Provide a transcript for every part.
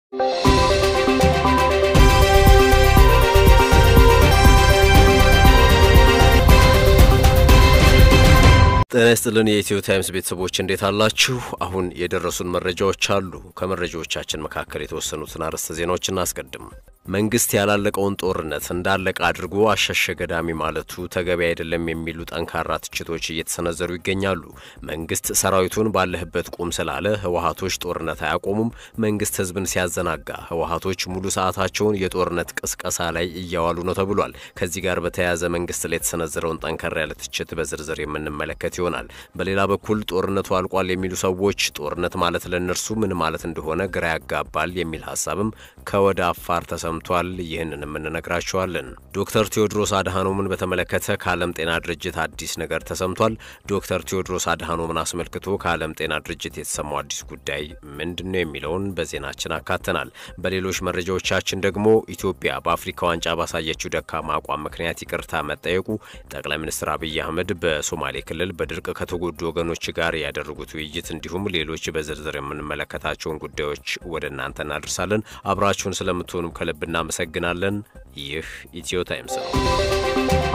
ጤና ይስጥልን የኢትዮ ታይምስ ቤተሰቦች እንዴት አላችሁ? አሁን የደረሱን መረጃዎች አሉ። ከመረጃዎቻችን መካከል የተወሰኑትን አርዕስተ ዜናዎች እናስቀድም። መንግስት ያላለቀውን ጦርነት እንዳለቀ አድርጎ አሸሸ ገዳሚ ማለቱ ተገቢ አይደለም የሚሉ ጠንካራ ትችቶች እየተሰነዘሩ ይገኛሉ። መንግስት ሰራዊቱን ባለህበት ቁም ስላለ ህወሀቶች ጦርነት አያቆሙም። መንግስት ህዝብን ሲያዘናጋ ህወሀቶች ሙሉ ሰዓታቸውን የጦርነት ቅስቀሳ ላይ እያዋሉ ነው ተብሏል። ከዚህ ጋር በተያያዘ መንግስት ላይ የተሰነዘረውን ጠንከር ያለ ትችት በዝርዝር የምንመለከት ይሆናል። በሌላ በኩል ጦርነቱ አልቋል የሚሉ ሰዎች ጦርነት ማለት ለእነርሱ ምን ማለት እንደሆነ ግራ ያጋባል የሚል ሀሳብም ከወደ አፋር ተሰምቷል። ይህንንም እንነግራቸዋለን። ዶክተር ቴዎድሮስ አድሃኖምን በተመለከተ ከዓለም ጤና ድርጅት አዲስ ነገር ተሰምቷል። ዶክተር ቴዎድሮስ አድሃኖምን አስመልክቶ ከዓለም ጤና ድርጅት የተሰማው አዲስ ጉዳይ ምንድን ነው የሚለውን በዜናችን አካተናል። በሌሎች መረጃዎቻችን ደግሞ ኢትዮጵያ በአፍሪካ ዋንጫ ባሳየችው ደካማ አቋም ምክንያት ይቅርታ መጠየቁ፣ ጠቅላይ ሚኒስትር አብይ አህመድ በሶማሌ ክልል በድርቅ ከተጎዱ ወገኖች ጋር ያደረጉት ውይይት እንዲሁም ሌሎች በዝርዝር የምንመለከታቸውን ጉዳዮች ወደ እናንተ እናደርሳለን። አብራችሁን ስለምትሆኑም ከልብ እናመሰግናለን። ይህ ኢትዮ ታይምስ ነው።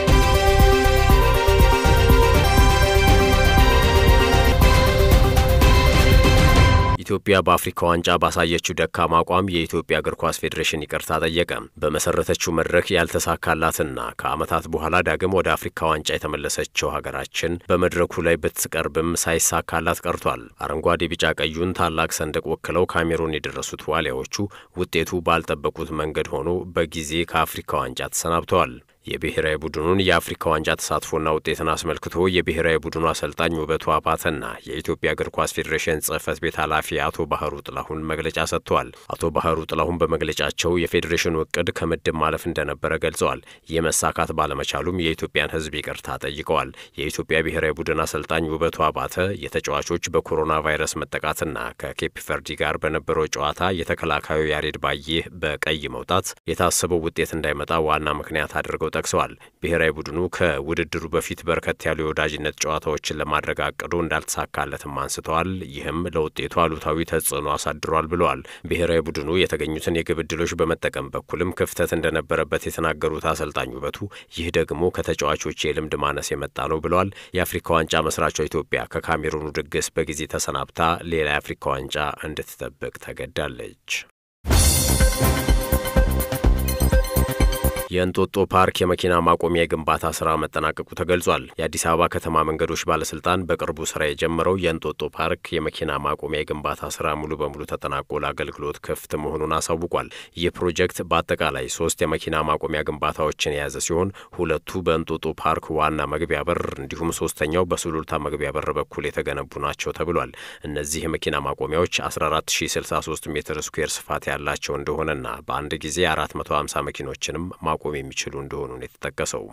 ኢትዮጵያ በአፍሪካ ዋንጫ ባሳየችው ደካማ አቋም የኢትዮጵያ እግር ኳስ ፌዴሬሽን ይቅርታ ጠየቀ። በመሰረተችው መድረክ ያልተሳካላትና ከዓመታት በኋላ ዳግም ወደ አፍሪካ ዋንጫ የተመለሰችው ሀገራችን በመድረኩ ላይ ብትቀርብም ሳይሳካላት ቀርቷል። አረንጓዴ፣ ቢጫ ቀዩን ታላቅ ሰንደቅ ወክለው ካሜሩን የደረሱት ዋሊያዎቹ ውጤቱ ባልጠበቁት መንገድ ሆኖ በጊዜ ከአፍሪካ ዋንጫ ተሰናብተዋል። የብሔራዊ ቡድኑን የአፍሪካ ዋንጫ ተሳትፎና ውጤትን አስመልክቶ የብሔራዊ ቡድኑ አሰልጣኝ ውበቱ አባተና የኢትዮጵያ እግር ኳስ ፌዴሬሽን ጽሕፈት ቤት ኃላፊ አቶ ባህሩ ጥላሁን መግለጫ ሰጥተዋል። አቶ ባህሩ ጥላሁን በመግለጫቸው የፌዴሬሽኑ እቅድ ከምድብ ማለፍ እንደነበረ ገልጸዋል። ይህ መሳካት ባለመቻሉም የኢትዮጵያን ሕዝብ ይቅርታ ጠይቀዋል። የኢትዮጵያ ብሔራዊ ቡድን አሰልጣኝ ውበቱ አባተ የተጫዋቾች በኮሮና ቫይረስ መጠቃትና ከኬፕ ቨርዲ ጋር በነበረው ጨዋታ የተከላካዩ ያሬድ ባዬህ በቀይ መውጣት የታሰበው ውጤት እንዳይመጣ ዋና ምክንያት አድርገው ጠቅሰዋል። ብሔራዊ ቡድኑ ከውድድሩ በፊት በርከት ያሉ የወዳጅነት ጨዋታዎችን ለማድረግ አቅዶ እንዳልተሳካለትም አንስተዋል። ይህም ለውጤቱ አሉታዊ ተጽዕኖ አሳድሯል ብለዋል። ብሔራዊ ቡድኑ የተገኙትን የግብ ዕድሎች በመጠቀም በኩልም ክፍተት እንደነበረበት የተናገሩት አሰልጣኝ ውበቱ ይህ ደግሞ ከተጫዋቾች የልምድ ማነስ የመጣ ነው ብለዋል። የአፍሪካ ዋንጫ መስራቿ ኢትዮጵያ ከካሜሩኑ ድግስ በጊዜ ተሰናብታ ሌላ የአፍሪካ ዋንጫ እንድትጠብቅ ተገዳለች። የእንጦጦ ፓርክ የመኪና ማቆሚያ የግንባታ ስራ መጠናቀቁ ተገልጿል። የአዲስ አበባ ከተማ መንገዶች ባለስልጣን በቅርቡ ስራ የጀመረው የእንጦጦ ፓርክ የመኪና ማቆሚያ የግንባታ ስራ ሙሉ በሙሉ ተጠናቆ ለአገልግሎት ክፍት መሆኑን አሳውቋል። ይህ ፕሮጀክት በአጠቃላይ ሶስት የመኪና ማቆሚያ ግንባታዎችን የያዘ ሲሆን ሁለቱ በእንጦጦ ፓርክ ዋና መግቢያ በር እንዲሁም ሶስተኛው በሱሉልታ መግቢያ በር በኩል የተገነቡ ናቸው ተብሏል። እነዚህ የመኪና ማቆሚያዎች 14063 ሜትር ስኩዌር ስፋት ያላቸው እንደሆነና በአንድ ጊዜ 450 መኪኖችንም ማቆም የሚችሉ እንደሆኑ ነው የተጠቀሰው።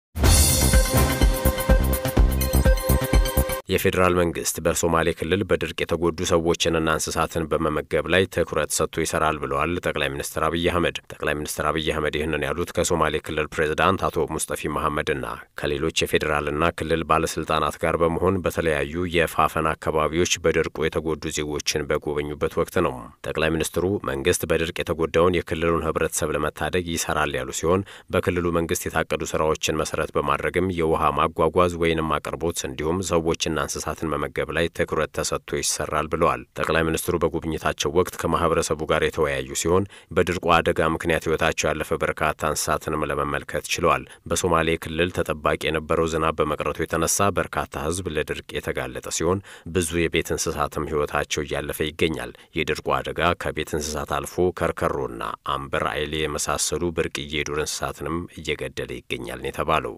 የፌዴራል መንግስት በሶማሌ ክልል በድርቅ የተጎዱ ሰዎችንና እንስሳትን በመመገብ ላይ ትኩረት ሰጥቶ ይሰራል ብለዋል ጠቅላይ ሚኒስትር አብይ አህመድ። ጠቅላይ ሚኒስትር አብይ አህመድ ይህንን ያሉት ከሶማሌ ክልል ፕሬዝዳንት አቶ ሙስጠፊ መሐመድና ከሌሎች የፌዴራልና ክልል ባለስልጣናት ጋር በመሆን በተለያዩ የፋፈን አካባቢዎች በድርቁ የተጎዱ ዜጎችን በጎበኙበት ወቅት ነው። ጠቅላይ ሚኒስትሩ መንግስት በድርቅ የተጎዳውን የክልሉን ህብረተሰብ ለመታደግ ይሰራል ያሉ ሲሆን በክልሉ መንግስት የታቀዱ ስራዎችን መሰረት በማድረግም የውሃ ማጓጓዝ ወይንም አቅርቦት እንዲሁም ሰዎችና እንስሳትን መመገብ ላይ ትኩረት ተሰጥቶ ይሰራል ብለዋል። ጠቅላይ ሚኒስትሩ በጉብኝታቸው ወቅት ከማህበረሰቡ ጋር የተወያዩ ሲሆን በድርቁ አደጋ ምክንያት ህይወታቸው ያለፈ በርካታ እንስሳትንም ለመመልከት ችለዋል። በሶማሌ ክልል ተጠባቂ የነበረው ዝናብ በመቅረቱ የተነሳ በርካታ ህዝብ ለድርቅ የተጋለጠ ሲሆን ብዙ የቤት እንስሳትም ህይወታቸው እያለፈ ይገኛል። የድርቁ አደጋ ከቤት እንስሳት አልፎ ከርከሮና አምበር አይሌ የመሳሰሉ ብርቅዬ የዱር እንስሳትንም እየገደለ ይገኛል ነው የተባለው።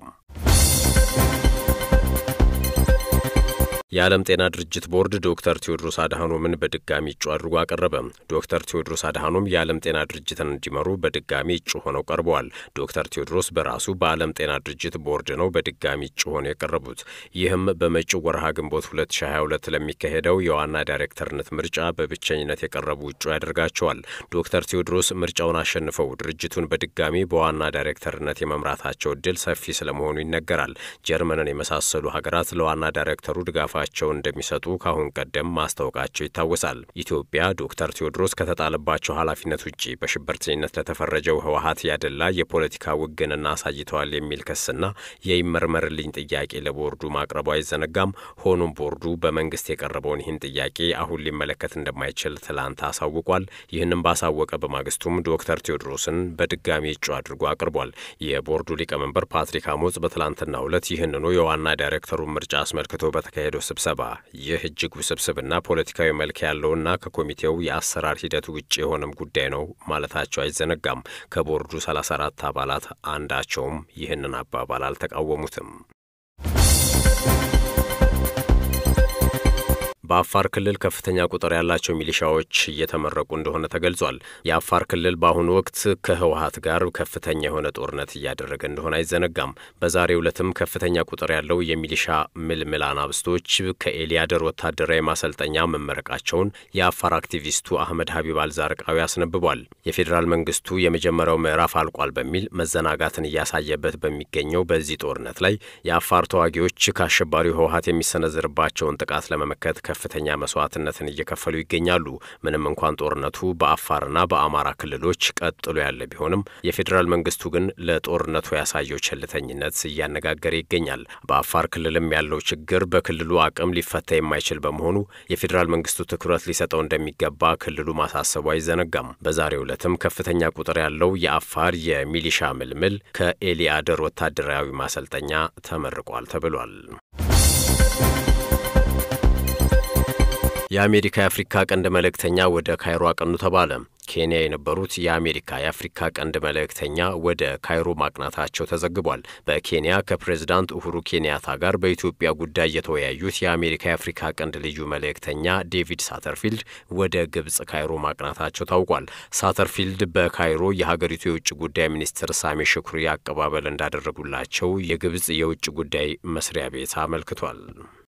የዓለም ጤና ድርጅት ቦርድ ዶክተር ቴዎድሮስ አድሃኖምን በድጋሚ እጩ አድርጎ አቀረበ። ዶክተር ቴዎድሮስ አድሃኖም የዓለም ጤና ድርጅትን እንዲመሩ በድጋሚ እጩ ሆነው ቀርበዋል። ዶክተር ቴዎድሮስ በራሱ በዓለም ጤና ድርጅት ቦርድ ነው በድጋሚ እጩ ሆነው የቀረቡት። ይህም በመጪው ወርሃ ግንቦት 2022 ለሚካሄደው የዋና ዳይሬክተርነት ምርጫ በብቸኝነት የቀረቡ እጩ ያደርጋቸዋል። ዶክተር ቴዎድሮስ ምርጫውን አሸንፈው ድርጅቱን በድጋሚ በዋና ዳይሬክተርነት የመምራታቸው እድል ሰፊ ስለመሆኑ ይነገራል። ጀርመንን የመሳሰሉ ሀገራት ለዋና ዳይሬክተሩ ድጋፋ ድጋፋቸውን እንደሚሰጡ ከአሁን ቀደም ማስታወቃቸው ይታወሳል። ኢትዮጵያ ዶክተር ቴዎድሮስ ከተጣለባቸው ኃላፊነት ውጭ በሽብርተኝነት ለተፈረጀው ህወሀት ያደላ የፖለቲካ ውግንና አሳይተዋል የሚል ክስና የይመርመርልኝ ጥያቄ ለቦርዱ ማቅረቡ አይዘነጋም። ሆኖም ቦርዱ በመንግስት የቀረበውን ይህን ጥያቄ አሁን ሊመለከት እንደማይችል ትላንት አሳውቋል። ይህንም ባሳወቀ በማግስቱም ዶክተር ቴዎድሮስን በድጋሚ እጩ አድርጎ አቅርቧል። የቦርዱ ሊቀመንበር ፓትሪክ አሞጽ በትላንትናው ዕለት ይህንኑ የዋና ዳይሬክተሩን ምርጫ አስመልክቶ በተካሄደው ስብሰባ ይህ እጅግ ውስብስብና ፖለቲካዊ መልክ ያለውና ከኮሚቴው የአሰራር ሂደት ውጭ የሆነም ጉዳይ ነው ማለታቸው አይዘነጋም። ከቦርዱ 34 አባላት አንዳቸውም ይህንን አባባል አልተቃወሙትም። በአፋር ክልል ከፍተኛ ቁጥር ያላቸው ሚሊሻዎች እየተመረቁ እንደሆነ ተገልጿል። የአፋር ክልል በአሁኑ ወቅት ከህወሀት ጋር ከፍተኛ የሆነ ጦርነት እያደረገ እንደሆነ አይዘነጋም። በዛሬው ዕለትም ከፍተኛ ቁጥር ያለው የሚሊሻ ምልምል አናብስቶች ከኤልያደር ወታደራዊ ማሰልጠኛ መመረቃቸውን የአፋር አክቲቪስቱ አህመድ ሀቢብ አልዛርቃዊ አስነብቧል። የፌዴራል መንግስቱ የመጀመሪያው ምዕራፍ አልቋል በሚል መዘናጋትን እያሳየበት በሚገኘው በዚህ ጦርነት ላይ የአፋር ተዋጊዎች ከአሸባሪው ህወሀት የሚሰነዝርባቸውን ጥቃት ለመመከት ከፍተኛ መስዋዕትነትን እየከፈሉ ይገኛሉ። ምንም እንኳን ጦርነቱ በአፋርና በአማራ ክልሎች ቀጥሎ ያለ ቢሆንም የፌዴራል መንግስቱ ግን ለጦርነቱ ያሳየው ቸልተኝነት እያነጋገረ ይገኛል። በአፋር ክልልም ያለው ችግር በክልሉ አቅም ሊፈታ የማይችል በመሆኑ የፌዴራል መንግስቱ ትኩረት ሊሰጠው እንደሚገባ ክልሉ ማሳሰቡ አይዘነጋም። በዛሬው ዕለትም ከፍተኛ ቁጥር ያለው የአፋር የሚሊሻ ምልምል ከኤሊአደር ወታደራዊ ማሰልጠኛ ተመርቋል ተብሏል። የአሜሪካ የአፍሪካ ቀንድ መልእክተኛ ወደ ካይሮ አቀኑ ተባለ። ኬንያ የነበሩት የአሜሪካ የአፍሪካ ቀንድ መልእክተኛ ወደ ካይሮ ማቅናታቸው ተዘግቧል። በኬንያ ከፕሬዝዳንት ኡሁሩ ኬንያታ ጋር በኢትዮጵያ ጉዳይ የተወያዩት የአሜሪካ የአፍሪካ ቀንድ ልዩ መልእክተኛ ዴቪድ ሳተርፊልድ ወደ ግብጽ ካይሮ ማቅናታቸው ታውቋል። ሳተርፊልድ በካይሮ የሀገሪቱ የውጭ ጉዳይ ሚኒስትር ሳሜ ሽኩሪ አቀባበል እንዳደረጉላቸው የግብጽ የውጭ ጉዳይ መስሪያ ቤት አመልክቷል።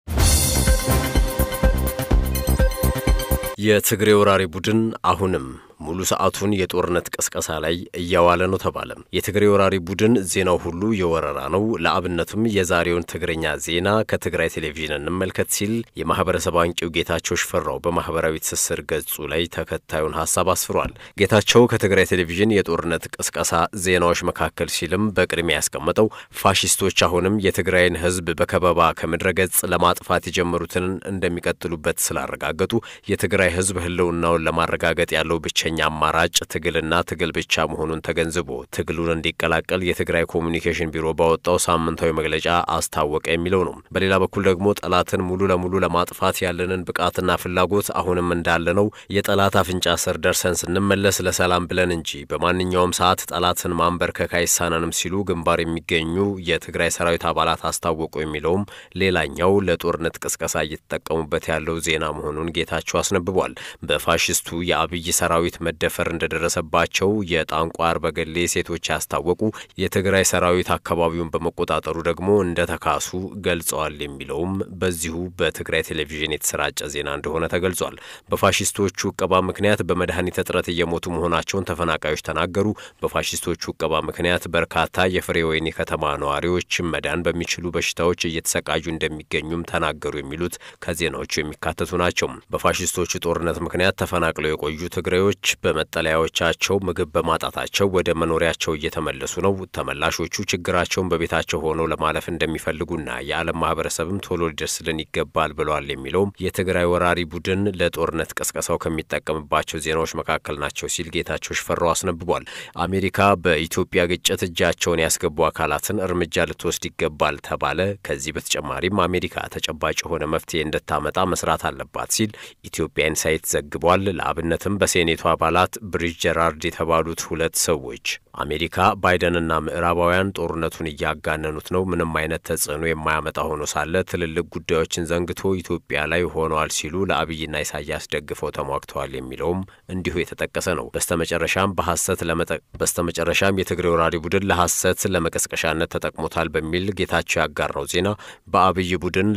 የትግሬ ወራሪ ቡድን አሁንም ሙሉ ሰዓቱን የጦርነት ቅስቀሳ ላይ እያዋለ ነው ተባለ። የትግሬ ወራሪ ቡድን ዜናው ሁሉ የወረራ ነው፣ ለአብነቱም የዛሬውን ትግረኛ ዜና ከትግራይ ቴሌቪዥን እንመልከት ሲል የማህበረሰብ አንቂው ጌታቸው ሽፈራው በማህበራዊ ትስስር ገጹ ላይ ተከታዩን ሀሳብ አስፍሯል። ጌታቸው ከትግራይ ቴሌቪዥን የጦርነት ቅስቀሳ ዜናዎች መካከል ሲልም በቅድሚያ ያስቀመጠው ፋሽስቶች አሁንም የትግራይን ሕዝብ በከበባ ከምድረ ገጽ ለማጥፋት የጀመሩትን እንደሚቀጥሉበት ስላረጋገጡ የትግራይ ሕዝብ ህልውናውን ለማረጋገጥ ያለው ብቻ ብቸኛ አማራጭ ትግልና ትግል ብቻ መሆኑን ተገንዝቦ ትግሉን እንዲቀላቀል የትግራይ ኮሚኒኬሽን ቢሮ ባወጣው ሳምንታዊ መግለጫ አስታወቀ የሚለው ነው። በሌላ በኩል ደግሞ ጠላትን ሙሉ ለሙሉ ለማጥፋት ያለንን ብቃትና ፍላጎት አሁንም እንዳለ ነው። የጠላት አፍንጫ ስር ደርሰን ስንመለስ ለሰላም ብለን እንጂ በማንኛውም ሰዓት ጠላትን ማንበርከክ አይሳነንም ሲሉ ግንባር የሚገኙ የትግራይ ሰራዊት አባላት አስታወቁ የሚለውም ሌላኛው ለጦርነት ቅስቀሳ እየተጠቀሙበት ያለው ዜና መሆኑን ጌታቸው አስነብቧል። በፋሽስቱ የአብይ ሰራዊት መደፈር እንደደረሰባቸው የጣንቋር በገሌ ሴቶች ያስታወቁ የትግራይ ሰራዊት አካባቢውን በመቆጣጠሩ ደግሞ እንደተካሱ ገልጸዋል የሚለውም በዚሁ በትግራይ ቴሌቪዥን የተሰራጨ ዜና እንደሆነ ተገልጿል። በፋሽስቶቹ እቀባ ምክንያት በመድኃኒት እጥረት እየሞቱ መሆናቸውን ተፈናቃዮች ተናገሩ። በፋሽስቶቹ እቀባ ምክንያት በርካታ የፍሬ ወይኒ ከተማ ነዋሪዎች መዳን በሚችሉ በሽታዎች እየተሰቃዩ እንደሚገኙም ተናገሩ የሚሉት ከዜናዎቹ የሚካተቱ ናቸው። በፋሽስቶቹ ጦርነት ምክንያት ተፈናቅለው የቆዩ ትግራዮች በመጠለያዎቻቸው ምግብ በማጣታቸው ወደ መኖሪያቸው እየተመለሱ ነው። ተመላሾቹ ችግራቸውን በቤታቸው ሆነው ለማለፍ እንደሚፈልጉና የዓለም ማህበረሰብም ቶሎ ሊደርስልን ይገባል ብለዋል የሚለውም የትግራይ ወራሪ ቡድን ለጦርነት ቀስቀሳው ከሚጠቀምባቸው ዜናዎች መካከል ናቸው ሲል ጌታቸው ሽፈራው አስነብቧል። አሜሪካ በኢትዮጵያ ግጭት እጃቸውን ያስገቡ አካላትን እርምጃ ልትወስድ ይገባል ተባለ። ከዚህ በተጨማሪም አሜሪካ ተጨባጭ የሆነ መፍትሄ እንድታመጣ መስራት አለባት ሲል ኢትዮጵያ ኢንሳይት ዘግቧል። ለአብነትም በሴኔቱ አባላት ብሪጅ ጀራርድ የተባሉት ሁለት ሰዎች አሜሪካ ባይደንና ምዕራባውያን ጦርነቱን እያጋነኑት ነው፣ ምንም አይነት ተጽዕኖ የማያመጣ ሆኖ ሳለ ትልልቅ ጉዳዮችን ዘንግቶ ኢትዮጵያ ላይ ሆነዋል ሲሉ ለአብይና ኢሳያስ ደግፈው ተሟግተዋል የሚለውም እንዲሁ የተጠቀሰ ነው። በስተመጨረሻም በሐሰት ለመጠ በስተመጨረሻም የትግሬ ወራሪ ቡድን ለሐሰት ለመቀስቀሻነት ተጠቅሞታል በሚል ጌታቸው ያጋራው ዜና በአብይ ቡድን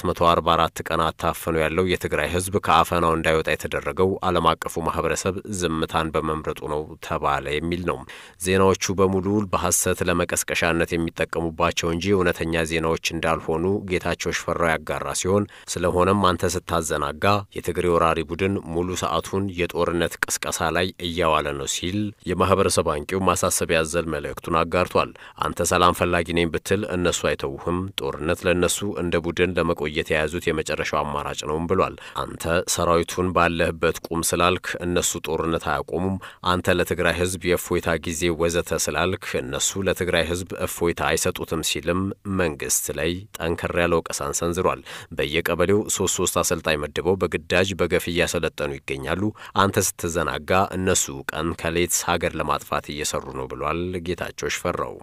ለ444 ቀናት ታፍኖ ያለው የትግራይ ሕዝብ ከአፈናው እንዳይወጣ የተደረገው ዓለም አቀፉ ማህበረሰብ ዝምታን በመምረጡ ነው ተባለ የሚል ነው። ዜናዎቹ በሙሉ በሐሰት ለመቀስቀሻነት የሚጠቀሙባቸው እንጂ እውነተኛ ዜናዎች እንዳልሆኑ ጌታቸው ሽፈራው ያጋራ ሲሆን ስለሆነም አንተ ስታዘናጋ የትግሬ ወራሪ ቡድን ሙሉ ሰዓቱን የጦርነት ቅስቀሳ ላይ እያዋለ ነው ሲል የማህበረሰብ አንቂው ማሳሰቢያ ያዘል መልእክቱን አጋርቷል። አንተ ሰላም ፈላጊ ነኝ ብትል እነሱ አይተውህም። ጦርነት ለእነሱ እንደ ቡድን ለመቆየት የያዙት የመጨረሻው አማራጭ ነውም ብሏል። አንተ ሰራዊቱን ባለህበት ቁም ስላልክ እነሱ ጦርነት አያቆሙም። አንተ ለትግራይ ህዝብ የእፎይታ ጊዜ ወዘተ ስላልክ እነሱ ለትግራይ ህዝብ እፎይታ አይሰጡትም ሲልም መንግስት ላይ ጠንከር ያለ ወቀሳን ሰንዝሯል። በየቀበሌው ሶስት ሶስት አሰልጣኝ መድበው በግዳጅ በገፍ እያሰለጠኑ ይገኛሉ። አንተ ስትዘናጋ እነሱ ቀን ከሌት ሀገር ለማጥፋት እየሰሩ ነው ብሏል ጌታቸው ሽፈራው።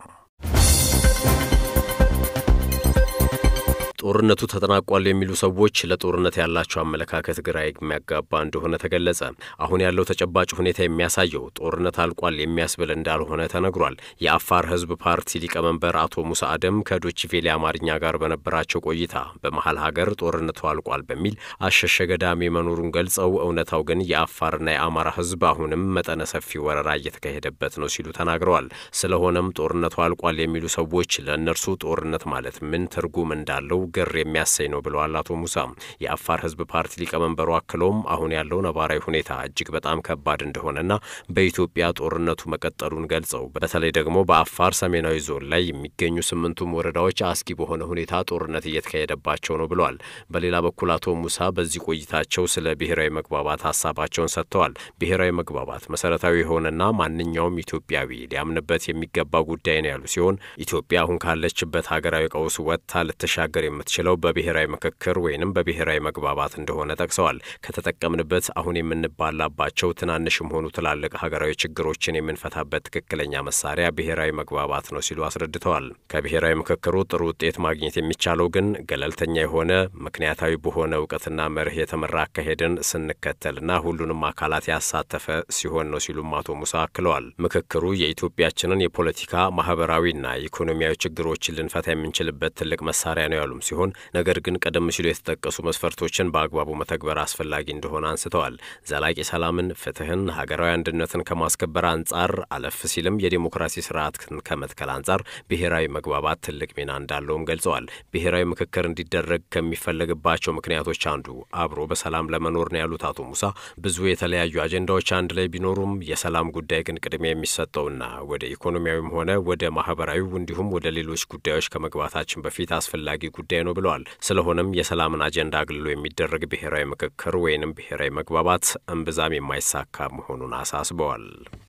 ጦርነቱ ተጠናቋል የሚሉ ሰዎች ለጦርነት ያላቸው አመለካከት ግራ የሚያጋባ እንደሆነ ተገለጸ። አሁን ያለው ተጨባጭ ሁኔታ የሚያሳየው ጦርነት አልቋል የሚያስብል እንዳልሆነ ተነግሯል። የአፋር ህዝብ ፓርቲ ሊቀመንበር አቶ ሙሳ አደም ከዶችቬሌ አማርኛ ጋር በነበራቸው ቆይታ በመሀል ሀገር ጦርነቱ አልቋል በሚል አሸሸ ገዳሜ መኖሩን ገልጸው እውነታው ግን የአፋርና የአማራ ህዝብ አሁንም መጠነ ሰፊ ወረራ እየተካሄደበት ነው ሲሉ ተናግረዋል። ስለሆነም ጦርነቱ አልቋል የሚሉ ሰዎች ለእነርሱ ጦርነት ማለት ምን ትርጉም እንዳለው ግር የሚያሰኝ ነው ብለዋል አቶ ሙሳ። የአፋር ህዝብ ፓርቲ ሊቀመንበሩ አክለውም አሁን ያለው ነባራዊ ሁኔታ እጅግ በጣም ከባድ እንደሆነና በኢትዮጵያ ጦርነቱ መቀጠሉን ገልጸው በተለይ ደግሞ በአፋር ሰሜናዊ ዞን ላይ የሚገኙ ስምንቱም ወረዳዎች አስጊ በሆነ ሁኔታ ጦርነት እየተካሄደባቸው ነው ብለዋል። በሌላ በኩል አቶ ሙሳ በዚህ ቆይታቸው ስለ ብሔራዊ መግባባት ሀሳባቸውን ሰጥተዋል። ብሔራዊ መግባባት መሰረታዊ የሆነና ማንኛውም ኢትዮጵያዊ ሊያምንበት የሚገባ ጉዳይ ነው ያሉ ሲሆን ኢትዮጵያ አሁን ካለችበት ሀገራዊ ቀውስ ወጥታ ልትሻገር የምትችለው በብሔራዊ ምክክር ወይንም በብሔራዊ መግባባት እንደሆነ ጠቅሰዋል። ከተጠቀምንበት አሁን የምንባላባቸው ትናንሽም ሆኑ ትላልቅ ሀገራዊ ችግሮችን የምንፈታበት ትክክለኛ መሳሪያ ብሔራዊ መግባባት ነው ሲሉ አስረድተዋል። ከብሔራዊ ምክክሩ ጥሩ ውጤት ማግኘት የሚቻለው ግን ገለልተኛ የሆነ ምክንያታዊ በሆነ እውቀትና መርህ የተመራ አካሄድን ስንከተልና ሁሉንም አካላት ያሳተፈ ሲሆን ነው ሲሉም አቶ ሙሳ አክለዋል። ምክክሩ የኢትዮጵያችንን የፖለቲካ ማህበራዊና ኢኮኖሚያዊ ችግሮችን ልንፈታ የምንችልበት ትልቅ መሳሪያ ነው ያሉም ሲሆን ነገር ግን ቀደም ሲሉ የተጠቀሱ መስፈርቶችን በአግባቡ መተግበር አስፈላጊ እንደሆነ አንስተዋል። ዘላቂ ሰላምን፣ ፍትህን፣ ሀገራዊ አንድነትን ከማስከበር አንጻር አለፍ ሲልም የዴሞክራሲ ስርዓትን ከመትከል አንጻር ብሔራዊ መግባባት ትልቅ ሚና እንዳለውም ገልጸዋል። ብሔራዊ ምክክር እንዲደረግ ከሚፈለግባቸው ምክንያቶች አንዱ አብሮ በሰላም ለመኖር ነው ያሉት አቶ ሙሳ ብዙ የተለያዩ አጀንዳዎች አንድ ላይ ቢኖሩም የሰላም ጉዳይ ግን ቅድሚያ የሚሰጠውና ወደ ኢኮኖሚያዊም ሆነ ወደ ማህበራዊ እንዲሁም ወደ ሌሎች ጉዳዮች ከመግባታችን በፊት አስፈላጊ ጉዳይ ነው ብለዋል። ስለሆነም የሰላምን አጀንዳ አግልሎ የሚደረግ ብሔራዊ ምክክር ወይንም ብሔራዊ መግባባት እምብዛም የማይሳካ መሆኑን አሳስበዋል።